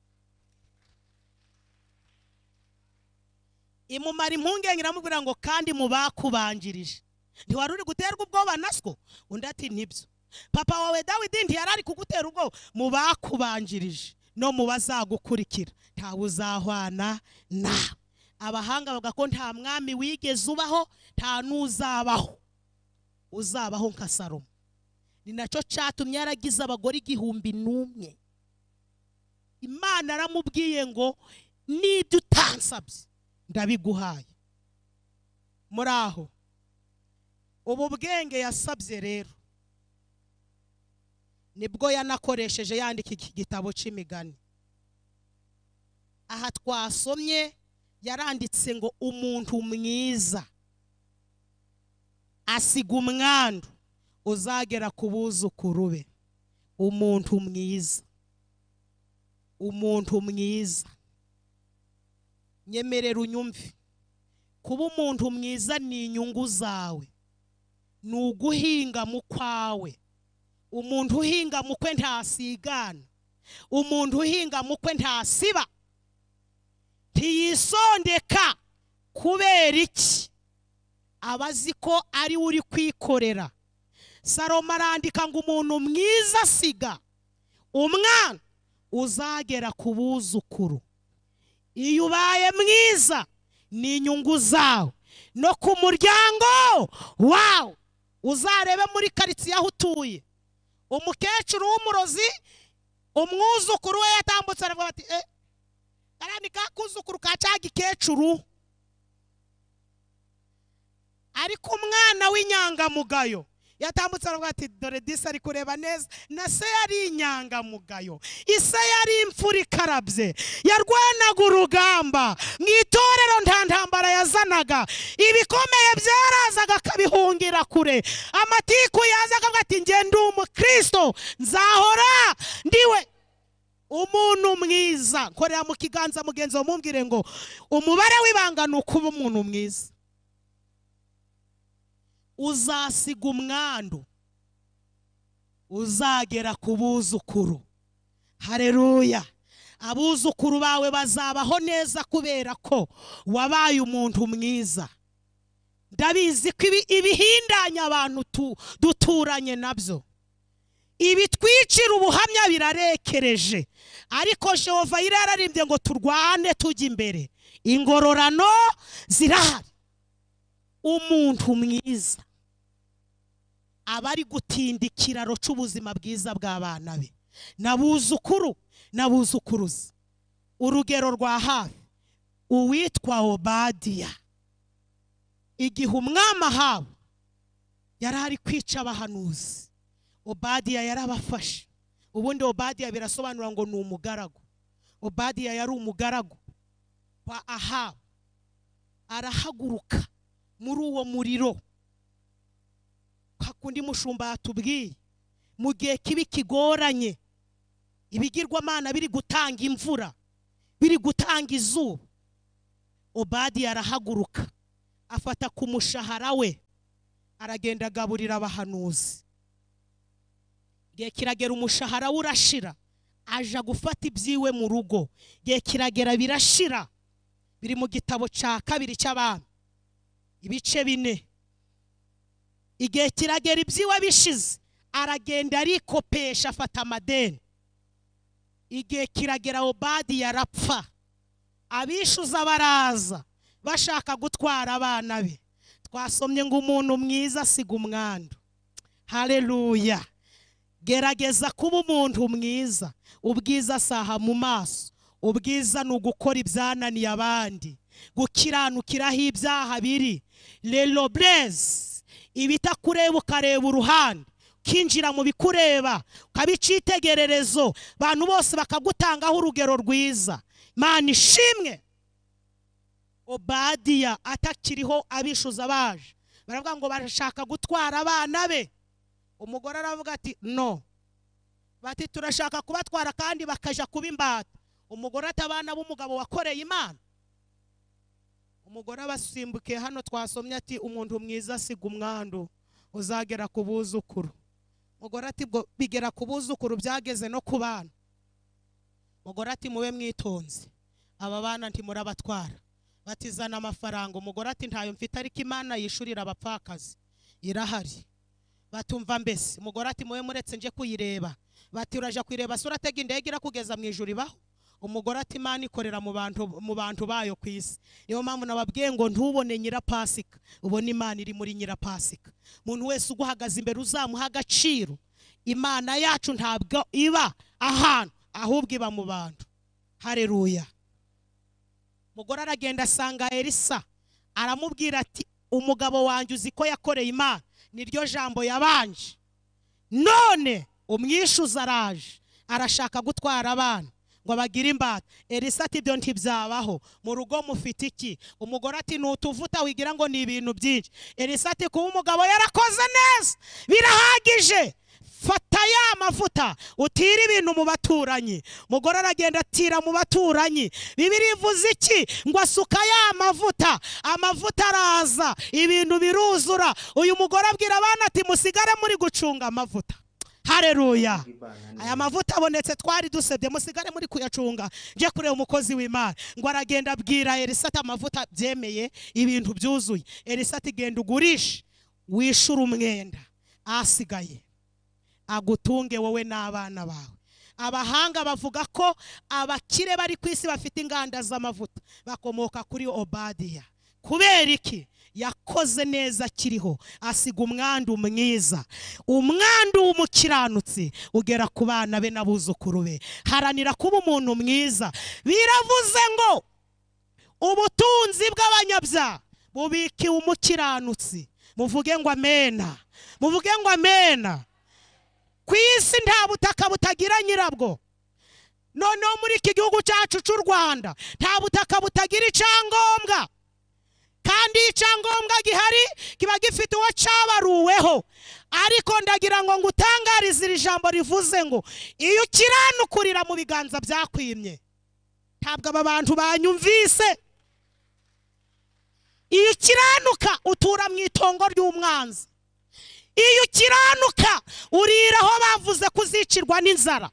imumara impungenge iramubwira ngo kandi mu bakubanjirije ntiwari uri guterwa ubwoba na two undi ati nibyo papa wawe dawidi ntiyari ari kugutera ubwoba mu bakubanjirije no mu bazagukurikira ntawe uzahwana nawe abahanga bavuga ko nta mwami wigeze ubaho nta n'uzabaho uzabaho nka salomo ni nacyo cyatumye yaragize abagore igihumbi n'umwe imana aramubwiye ngo n'ibyo utansabye ndabiguhaye muri aho ubu bwenge yasabye rero nibwo yanakoresheje yandika iki gitabo cy'imigani aha twasomye yaranditse ngo umuntu mwiza asiga umwandu uzagera ku buzukuru be umuntu mwiza umuntu mwiza nyemerera unyumve kuba umuntu mwiza ni inyungu zawe ni uguhinga mu kwawe umuntu uhinga mu kwe ntasigana umuntu uhinga mu kwe ntasiba ntiyisondeka kubera iki aba azi ko ari we uri kwikorera salomo arandika ngo umuntu mwiza asiga umwana uzagera ku buzukuru iyo ubaye mwiza ni inyungu zawe no ku muryango wawe uzarebe muri karitsiye aho utuye umukecuru w'umurozi umwuzukuru we yatambutse aravuga bati eh karani ka kuzukuru ka cya gikecuru ariko umwana w'inyangamugayo yatambutse aravuga ati dore disi ari kureba neza na se yari inyangamugayo ise yari imfura ikarabye yarwanaga urugamba mu itorero nta ntambara yazanaga ibikomeye byarazaga akabihungira kure amatiku yaza akavuga ati njye ndi umukristo nzahora ndiwe umuntu mwiza korera mu kiganza mugenzi wawe mumbwire ngo umubare w'ibanga ni ukuba umuntu mwiza uzasiga umwandu uzagera ku buzukuru hareruya abuzukuru bawe bazabaho neza kubera ko wabaye umuntu mwiza ndabizi ko ibi- ibihindanya abantu tu- duturanye nabyo ibitwicira ubuhamya birarekereje ariko jehova yari yararimbye ngo turwane tujya imbere ingororano zirahari umuntu mwiza aba ari gutinda ikiraro cy'ubuzima bwiza bw'abana be nabuzukuru nabuzukuruza urugero rwa hafi uwitwa obadiya igihe umwami ahawe yari ari kwica abahanuzi obadiya yarabafashe ubundi obadiya birasobanura ngo ni umugaragu obadiya yari umugaragu wa ahabu arahaguruka muri uwo muriro hakundi mushumba yatubwiye mu gihe kibi kigoranye ibigirwamana biri gutanga imvura biri gutanga izuba obadi arahaguruka afata ku mushahara we aragenda agaburira abahanuzi igihe kiragera umushahara we urashira aja gufata ibyiwe mu rugo igihe kiragera birashira biri mu gitabo cya kabiri cy'abami ibice bine igihe kiragera ibyiwe bishize aragenda arikopesha afata amadeni igihe kiragera obadi yarapfa abishuza baraza bashaka gutwara abana be twasomye ngo umuntu mwiza asiga umwandu hareruya gerageza kuba umuntu mwiza ubwiza asaha mu maso ubwiza ni ugukora ibyananiye abandi gukiranukiraho ibyaha biri rero burezi ibitakureba ukareba uruhande ukinjira mu bikureba ukaba icyitegererezo abantu bose bakagutangaho urugero rwiza mani ishimwe obadiya atakiriho abishuza baje baravuga ngo barashaka gutwara abana be umugore aravuga ati no bati turashaka kubatwara kandi bakajya kuba imbata umugore atabana b'umugabo wakoreye imana umugore abasimbuke hano twasomye ati umuntu mwiza asiga umwandu uzagera ku buzukuru umugore ati "Bwo bigera ku buzukuru byageze no ku bana umugore ati mube mwitonze aba bana ntimurabatwara batizana amafaranga umugore ati ntayo mfite ariko imana yishurira abapfakazi irahari batumva mbese umugore ati mube muretse nje kuyireba bati uraje kuyireba se uratega indege irakugeza mu ijuru ibaho umugore ati imana ikorera mu bantu mu bantu bayo ku isi niyo mpamvu nababwiye ngo ntubone nyirapasika ubone imana iri muri nyirapasika umuntu wese uguhagaze imbere uzamuha agaciro imana yacu ntabwo iba ahantu ahubwo iba mu bantu hareruya umugore aragenda asanga elisa aramubwira ati umugabo wanjye uzi ko yakoreye imana niryo jambo yabanje none umwishuza araje arashaka gutwara abana ngo abagire imbata elisa ati ibyo ntibyabaho mu rugo mufite iki umugore ati nutuvuta wigira ngo ni ibintu byinshi elisa ati kuba umugabo yarakoze neza birahagije fata ya mavuta utire ibintu mu baturanyi umugore aragenda atira mu baturanyi bibiri ivuze iki ngo asuka ya mavuta amavuta araza ibintu biruzura uyu mugore abwira abana ati musigare muri gucunga amavuta hareruya aya mavuta abonetse twari dusebye musigare muri kuyacunga njye kureba umukozi w'imana ngo aragenda abwira elisa ati amavuta byemeye ibintu byuzuye elisa ati genda ugurishe wishyure umwenda ahasigaye agutunge wowe n'abana bawe abahanga bavuga ko abakire bari ku isi bafite inganda z'amavuta bakomoka kuri obadiya kubera iki yakoze neza akiriho asiga umwandu mwiza umwandu w'umukiranutsi ugera ku bana be n'abuzukuru be haranira kuba umuntu mwiza biravuze ngo ubutunzi bw'abanyabyaha bubikiwe umukiranutsi muvuge ngo amena muvuge ngo amena ku isi nta butaka butagira nyirabwo noneho muri iki gihugu cyacu cy'u rwanda nta butaka butagira icyangombwa kandi iyo icyangombwa gihari kiba gifite uwo cyabaruweho ariko ndagira ngo ngutangarize iri jambo rivuze ngo iyo ukiranukurira mu biganza byakwimye ntabwo aba bantu banyumvise iyo ukiranuka utura mu itongo ry'umwanzi iyo ukiranuka urira aho bavuze kuzicirwa n'inzara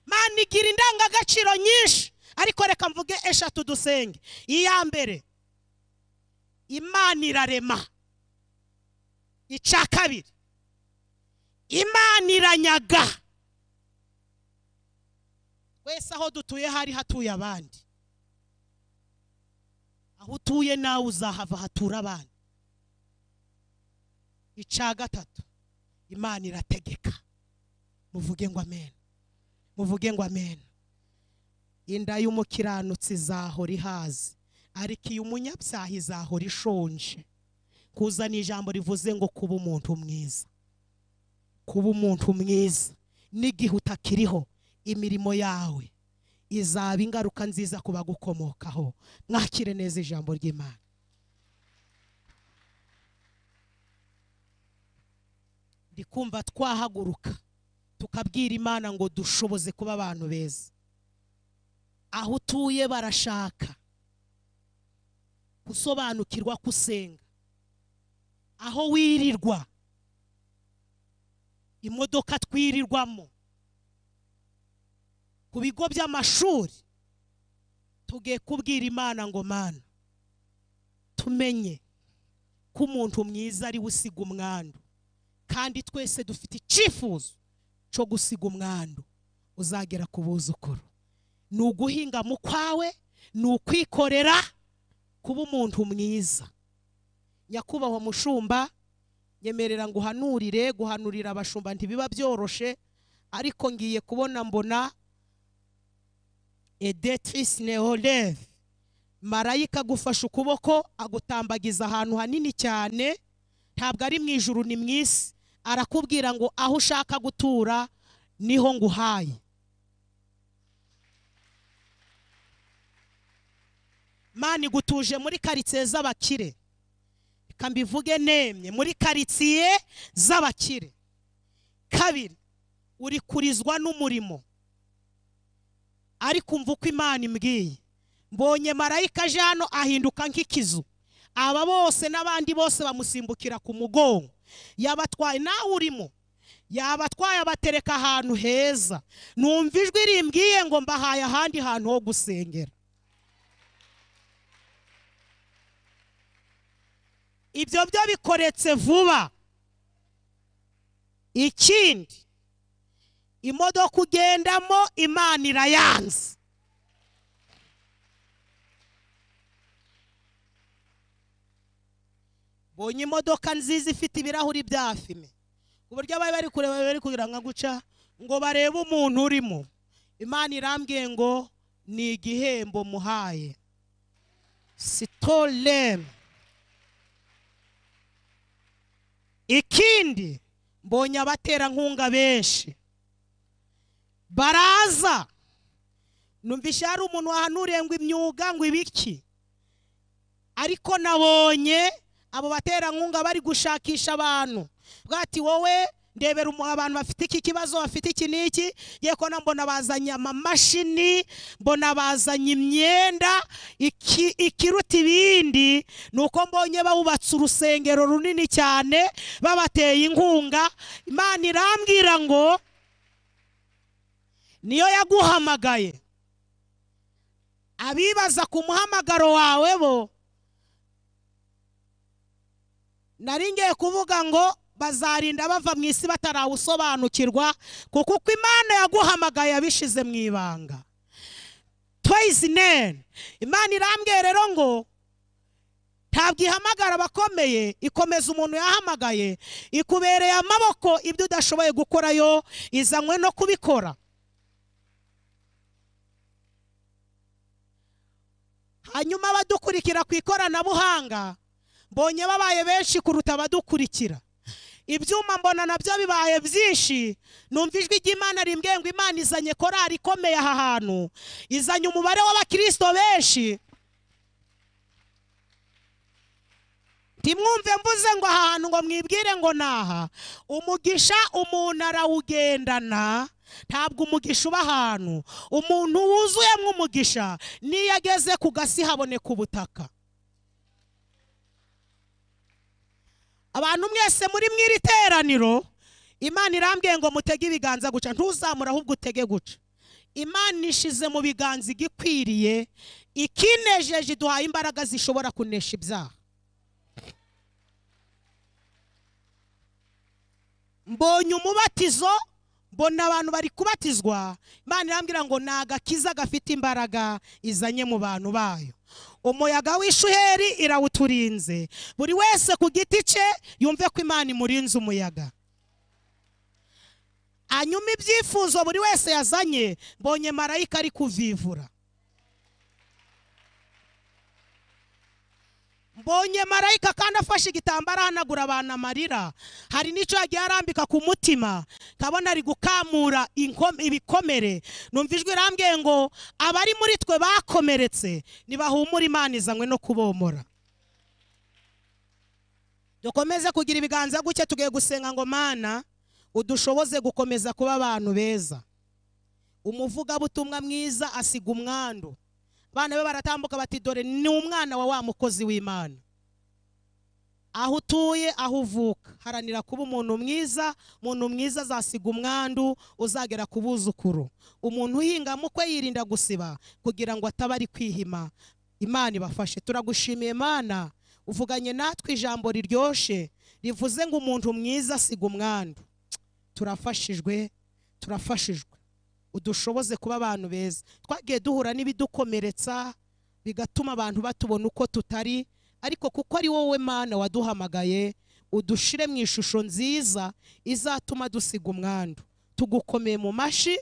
mani igira indangagaciro nyinshi ariko reka mvuge eshatu dusenge iya mbere imana irarema icya kabiri imana iranyaga wese aho dutuye hari hatuye abandi aho utuye nawe uzahava hatura abandi icya gatatu imana irategeka muvuge ngo amen muvuge ngo amen inda y'umukiranutsi izahora ihaze ariko iyo umunyabyaha izahora ishonje kuzana ijambo rivuze ngo kuba umuntu mwiza kuba umuntu mwiza n'igihe utakiriho imirimo yawe izaba ingaruka nziza ku bagukomokaho mwakire neza ijambo ry'imana ndi kumva twahaguruka tukabwira imana ngo dushoboze kuba abantu beza aho utuye barashaka gusobanukirwa ko usenga aho wirirwa imodoka twirirwamo ku bigo by'amashuri tugiye kubwira imana ngo mana tumenye ko umuntu mwiza ari we usiga umwandu kandi twese dufite icyifuzo cyo gusiga umwandu uzagera ku buzukuru ni uguhinga mu kwawe ni ukwikorera kuba umuntu mwiza nyakubahwa mushumba nyemerera ngo uhanurire guhanurira abashumba ntibiba byoroshe ariko ngiye kubona mbona edetrice neoleve marayika agufashe ukuboko agutambagiza ahantu hanini cyane ntabwo ari mu ijuru ni mu isi arakubwira ngo aho ushaka gutura niho nguhaye mani igutuje muri karitsiye z'abakire reka mbivuge nemye muri karitsiye z'abakire kabiri uri kurizwa n'umurimo ariko umva uko imana imbwiye mbonye marayika aje hano ahinduka nk'ikizu aba bose n'abandi bose bamusimbukira ku mugongo yabatwaye nawe urimo yabatwaye abatereka ahantu heza numva ijwi rimbwiye ngo mbahaye ahandi hantu ho gusengera ibyo byo bikoretse vuba ikindi imodoka ugendamo imana irayanze bonye imodoka nziza ifite ibirahuri bya fime ku buryo abari bari kureba bari kugira nka guca ngo barebe umuntu urimo imana irambwiye ngo ni igihembo muhaye sitoremu ikindi mbonye abaterankunga benshi baraza numvise hari umuntu wahanuriye ngo imyuga ngo ibiki ariko nabonye abo baterankunga bari gushakisha abantu bwati wowe ndebera umu- abantu bafite iki kibazo bafite iki n'iki yeko na mbona bazanye amamashini mbona bazanye imyenda iki- ikiruta ibindi ni uko mbonye bawubatse urusengero runini cyane babateye inkunga imana irambwira ngo niyo yaguhamagaye abibaza ku muhamagaro wawe bo nari ngiye kuvuga ngo bazarinda bava mu isi batarawusobanukirwa kuko uko imana yaguhamagaye yabishize mu ibanga toyizineni imana irambwiye rero ngo ntabwo ihamagara abakomeye ikomeza umuntu yahamagaye ikubereye amaboko ibyo udashoboye gukorayo izanywe no kubikora hanyuma abadukurikira ku ikoranabuhanga mbonye babaye benshi kuruta abadukurikira ibyuma mbona nabyo bibaye byinshi numva ijwi ry'imana rimbwiye ngo imana izanye korari ikomeye aha hantu izanye umubare w'abakirisito benshi ntimwumve mvuze ngo aha hantu ngo mwibwire ngo ni aha umugisha umuntu arawugendana ntabwo umugisha uba ahantu umuntu wuzuyemo umugisha n'iyo ageze ku gasi haboneka ubutaka abantu mwese muri mw'iri teraniro imana irambwiye ngo mutege ibiganza guca ntuzamure ahubwo utege guca imana ishize mu biganza igikwiriye ikinejeje iduhaye imbaraga zishobora kunesha ibyaha mbonye umubatizo mbona abantu bari kubatizwa imana irambwira ngo ni agakiza gafite imbaraga izanye mu bantu bayo umuyaga w'ishuheri irawuturinze buri wese ku giti cye yumve ko imana imurinze umuyaga hanyuma ibyifuzo buri wese yazanye mbonye marayika ari kuvivura mbonye marayika kandi afashe igitambaro ahanagura abantu amarira hari n'icyo yagiye arambika ku mutima kabona ari gukamura inko- ibikomere numva ijwi irambwiye ngo abari muri twe bakomeretse ntibahumure imana izanywe no kubomora dukomeze kugira ibiganza gutya tugiye gusenga ngo mana udushoboze gukomeza kuba abantu beza umuvugabutumwa mwiza asiga umwandu abana be baratambuka bati dore ni umwana wa wa mukozi w'imana aho utuye aho uvuka haranira kuba umuntu mwiza umuntu mwiza azasiga umwandu uzagera ku buzukuru umuntu uhinga mukwe yirinda gusiba kugira ngo ataba ari kwihima imana ibafashe turagushimiye imana uvuganye natwe ijambo riryoshye rivuze ngo umuntu mwiza asiga umwandu turafashijwe turafashijwe udushoboze kuba abantu beza twagiye duhura n'ibidukomeretsa bigatuma abantu batubona uko tutari ariko kuko ari wowe mana waduhamagaye udushire mu ishusho nziza izatuma dusiga umwandu tugukomeye mu mashyi